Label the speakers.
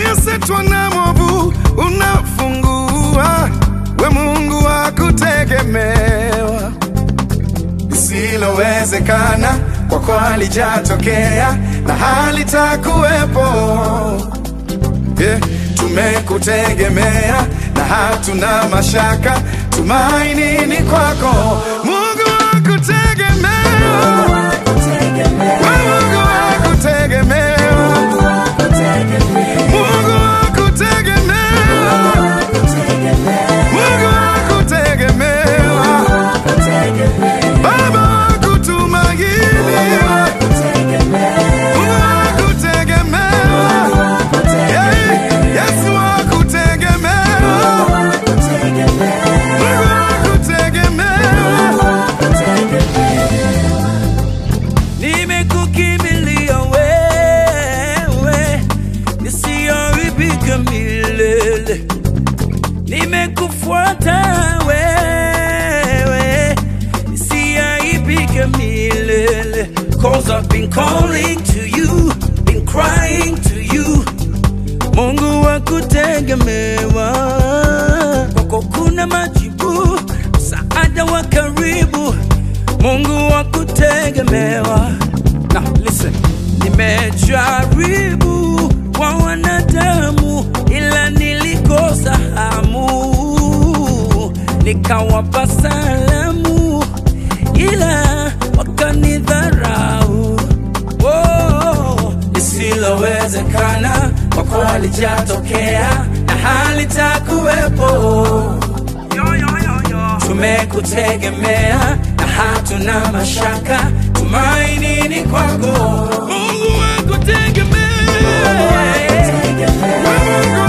Speaker 1: waliosetwa na mwovu unafungua, we Mungu wa kutegemewa. Lisilowezekana kwako halijatokea na halitakuwepo. Yeah, tumekutegemea na hatuna mashaka, tumaini ni kwako, Mungu wa kutegemewa. Mungu wa kutegemewa. Mungu wa kutegemewa. Mungu wa kutegemewa. Baba wa kutumainiwa. Mungu wa kutegemewa. Yeah, Yesu wa kutegemewa. Mungu wa kutegemewa.
Speaker 2: nimekukimbilia wewe nisiyoharibika milele nimekufuata wewe nisiyaibika milele cause I've been calling to you been crying to you Mungu wa kutegemewa, kwako kuna majibu, msaada wa karibu. Mungu wa kutegemewa. Now listen, nimejaribu kwa wanadamu, ila nilikosa hamu, nikawapa salamu, ila wakanidharau. Oh, lisilowezekana kwako halijatokea na halitakuwepo. Tumekutegemea na hatuna mashaka, tumaini ni kwako. Mungu wa kutegemea.
Speaker 1: Mungu